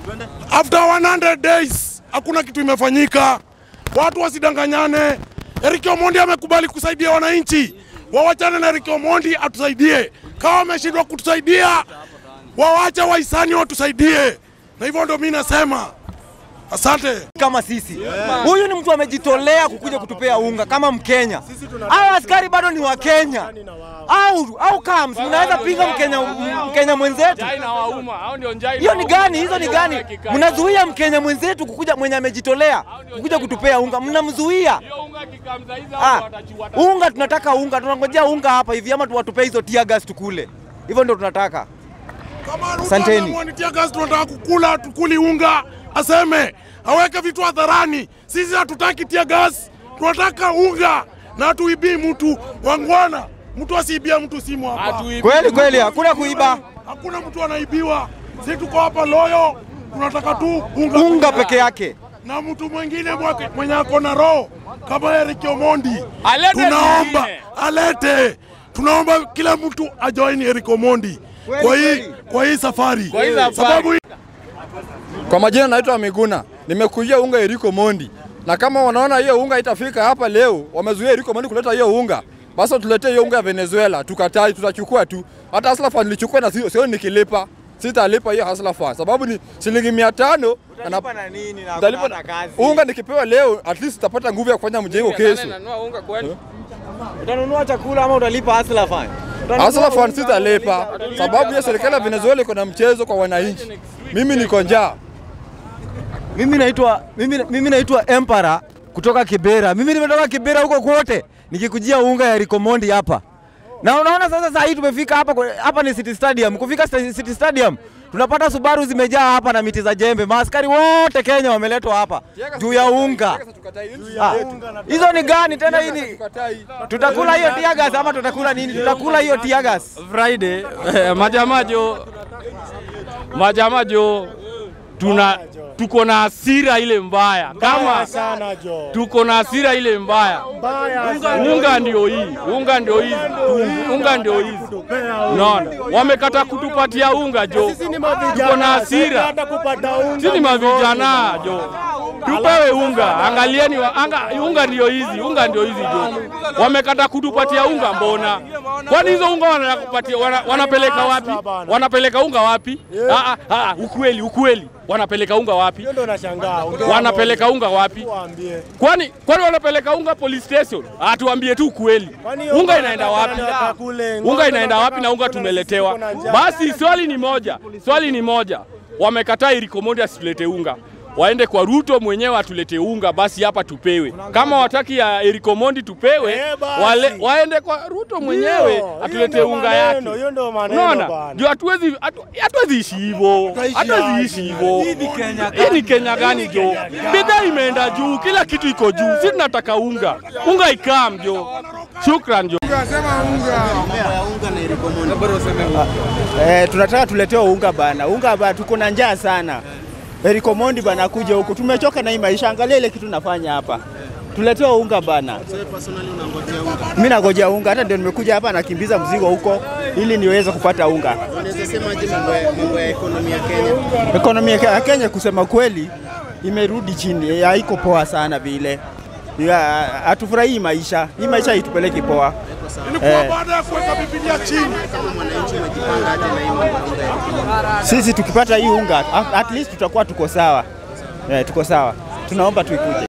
After 100 days hakuna kitu imefanyika. Watu wasidanganyane. Eric Omondi amekubali kusaidia wananchi, wawachane na Eric Omondi atusaidie. Kama wameshindwa kutusaidia, wawache wahisani watusaidie, na hivyo ndio mimi nasema asante. kama sisi. Huyu ni mtu amejitolea kukuja kutupea unga kama Mkenya. Hao askari bado ni wa Kenya au au kams, mnaweza pinga Mkenya, Mkenya mwenzetu? Hiyo ni gani? Hizo ni gani? Mnazuia Mkenya mwenzetu kukuja, mwenye amejitolea kukuja kutupea unga, mnamzuia. Ah, unga tunataka unga, tunangojea unga hapa hivi, ama tuwatupee hizo tear gas tukule. Hivyo ndio tunataka. Kama Ruto Asanteni. ameamua ni tear gas, tunataka kukula, tukuli unga, aseme aweke vitu hadharani. Sisi hatutaki tear gas, tunataka unga na tuibii mtu wangwana. Mtu asiibia mtu simu hapa, Kweli kweli, hakuna kuiba hakuna mtu anaibiwa. Sisi tuko hapa loyo, tunataka tu unga, unga peke yake. na mtu mwingine mwake- mwenye ako na roho kama Eric Omondi Alete tunaomba zingine. alete, tunaomba kila mtu ajoin Eric Omondi Kweli, kwa hii kweli. kwa hii safari, Kwa hii safari. sababu Kwa majina naitwa Miguna, nimekujia unga Eriko Mondi, na kama wanaona hiyo unga itafika hapa leo, wamezuia Eriko Mondi kuleta hiyo unga, basi tuletee hiyo unga ya Venezuela, tukatai, tutachukua tu. Hata Hustler Fund nilichukua na sio sio nikilipa, sitalipa hiyo Hustler Fund sababu ni shilingi mia tano na na- na nini na nitalipa na- unga nikipewa leo, at least tapata nguvu ya kufanya mjengo kesho. Utanunua chakula ama utalipa Hustler Fund? Utanunua Hustler Fund unga sitalipa sababu ya serikali ya Venezuela iko na mchezo kwa wananchi. Mimi niko njaa. Mimi naitwa mimi, mimi naitwa Empara kutoka Kibera. Mimi nimetoka Kibera huko kwote nikikujia unga ya Rikomondi hapa. Na unaona sasa saa hii tumefika hapa kwa- hapa ni City Stadium. Kufika sta- City Stadium tunapata Subaru zimejaa hapa na miti za jembe. Maaskari wote Kenya wameletwa hapa juu ya unga. Ah, Hizo ni gani tena hii ni tutakula hiyo tear gas ama tutakula nini? Tutakula hiyo tear gas. Friday eh, majamajo majamajo tuna tuko na hasira ile mbaya kama tuko na hasira ile mbaya unga ndio hii unga ndio hizi tu- unga ndio hizi unaona wamekata kutupatia unga jo tuko na hasira sisi ni mavijana jo tupewe unga angalieni wa, anga, unga ndio hizi unga ndio hizi jo wamekata kutupatia unga mbona kwani hizo unga wanakupatia wana, wanapeleka wapi wanapeleka unga wapi ah, ah, ah, ukweli ukweli wanapeleka unga wapi wanapeleka unga wapi kwani kwani wanapeleka unga police station ah, tuambie tu ukweli unga inaenda wapi unga inaenda wapi na unga tumeletewa basi swali ni moja swali ni moja wamekataa Erikomondi asitulete unga waende kwa Ruto mwenyewe atulete unga basi hapa tupewe. Kama wataki ya Erikomondi tupewe, wale, waende kwa Ruto mwenyewe atulete unga yake. Unaona, ndio hatuwezi hatu- hatuwezi ishi hivyo, hatuwezi ishi hivyo. Hii ni Kenya gani jo? Bidhaa imeenda juu, kila kitu iko juu. Sisi tunataka unga, unga ikam jo. Shukran jo. Eh, tunataka tuletewe unga bana, unga bana, tuko na njaa sana. Eriko Mondi bana kuja huku, tumechoka na hii maisha. Angalia ile kitu nafanya hapa, tuletewe unga bana. Mimi nangojea unga, hata ndio nimekuja hapa nakimbiza mzigo huko ili niweze kupata unga. Ekonomi ya Kenya kusema kweli imerudi chini, haiko poa sana vile. Ya, Hatufurahii maisha, hii maisha itupeleki poa. ilikuwa Eh. baada ya kuweka Biblia chini. Sisi tukipata hii unga at- at least tutakuwa tuko sawa. Eh, tuko sawa. Tunaomba tuikuje.